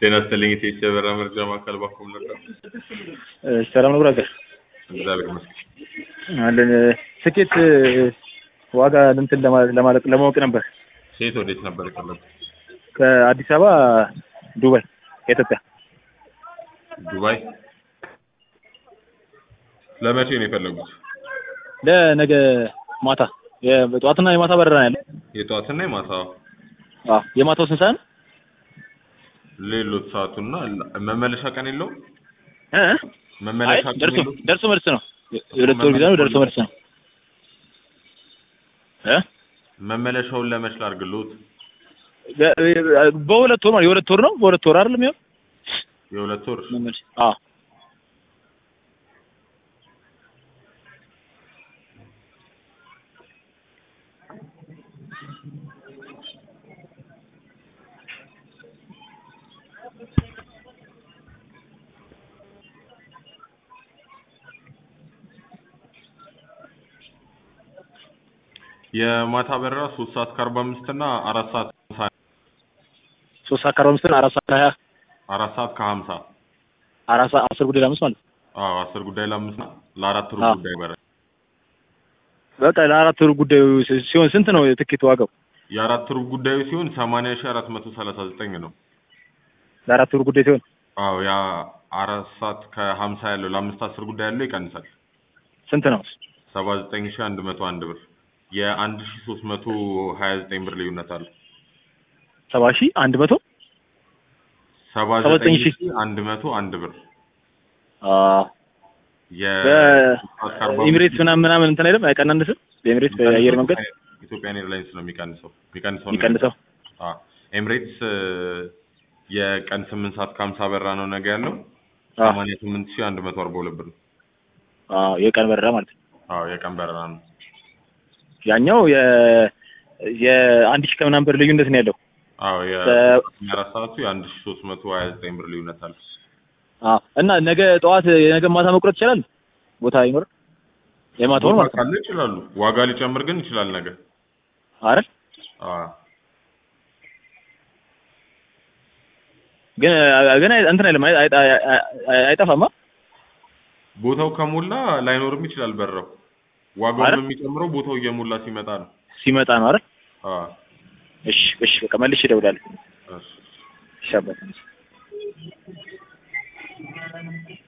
ጤና ይስጥልኝ የኢትዮ የበረራ መረጃ ማዕከል ባኮም ነበር። ሰላም ነው ብራዘር። እግዚአብሔር ይመስገን። አለን ትኬት ዋጋ እንትን ለማለት ለማለት ለማወቅ ነበር። ሴት ወዴት ነበር የፈለጉት? ከአዲስ አበባ ዱባይ ከኢትዮጵያ ዱባይ። ለመቼ ነው የፈለጉት? ለነገ ማታ የጠዋትና የማታ በረራ ነው ያለው። የጠዋትና የማታ አዎ የማታው ስንት ሰዓት ነው? ሌሎት ሰዓቱና መመለሻ ቀን የለውም? እ እ? አይ መመለሻ ቀን ደርሶ የለውም? ደርሶ መልስ ነው። የሁለት ወር ጊዜ ነው። ደርሶ መልስ ነው። እ መመለሻውን ለመች ላድርግልዎት? በሁለት ወር ማለት የሁለት ወር ነው። በሁለት ወር አይደለም ይኸው የሁለት ወር መመለስ አዎ የማታ በረራ ሶስት ሰዓት ከአርባ አምስት እና አራት ሰዓት ከሀምሳ ሶስት ሰዓት ከአርባ አምስት አራት ሰዓት ከሀያ አራት ሰዓት ከሀምሳ አራት ሰዓት አስር ጉዳይ ለአምስት ማለት ነው። አዎ አስር ጉዳይ ለአምስት ነው። ለአራት ሩብ አዎ። ጉዳይ በረራ በቃ ለአራት ወር ጉዳዩ ሲሆን ስንት ነው የትኬት ዋጋው? የአራት ሩብ ጉዳዩ ሲሆን ሰማንያ ሺህ አራት መቶ ሰላሳ ዘጠኝ ነው። ለአራት ወር ጉዳይ ሲሆን አዎ ያ አራት ሰዓት ከሀምሳ ያለው ለአምስት አስር ጉዳይ ያለው ይቀንሳል። ስንት ነው? ሰባ ዘጠኝ ሺህ አንድ መቶ አንድ ብር የአንድ ሺህ ሶስት መቶ ሀያ ዘጠኝ ብር ልዩነት አለ። ሰባ ሺህ አንድ መቶ ሰባ ሰባ ዘጠኝ ዘጠኝ ሺህ ሺህ አንድ መቶ አንድ ብር አዎ በኢሚሬትስ ምናምን ምናምን እንትን አይደለም አይቀናንስም? በኢሚሬትስ በአየር መንገድ ኢትዮጵያን ኤርላይንስ ነው የሚቀንሰው የሚቀንሰው ነው የሚቀንሰው አዎ ኤምሬትስ የቀን ስምንት ሰዓት ከሀምሳ በራ ነው ነገ ያለው አዎ ሰማንያ ስምንት ሺህ አንድ መቶ አርባ ሁለት ብር ነው። አዎ የቀን በረራ ማለት ነው። አዎ የቀን በረራ ነው። ያኛው የ የአንድ ሺህ ከምናምን ብር ልዩነት ነው ያለው። አዎ በ- የአራት ሰዓቱ የአንድ ሺህ ሶስት መቶ ሀያ ዘጠኝ ብር ልዩነት አለ። አዎ እና ነገ ጠዋት የነገ ማታ መቁረጥ ይችላል ቦታ ይኖር የማታውን ቦታ ማለት ነው ካለ ይችላሉ። ዋጋ ሊጨምር ግን ይችላል ነገ። አይደል? አዎ ግን ግን እንትን አይልም አይ- አይ- አይ- አይ- አይጠፋማ ቦታው ከሞላ ላይኖርም ይችላል በረራው። ዋጋው አይደል? የሚጨምረው ቦታው እየሞላ ሲመጣ ነው። ሲመጣ ነው አይደል? አዎ እሺ እሺ በቃ መልሼ እደውላለሁ። እሺ። እሺ አባቴ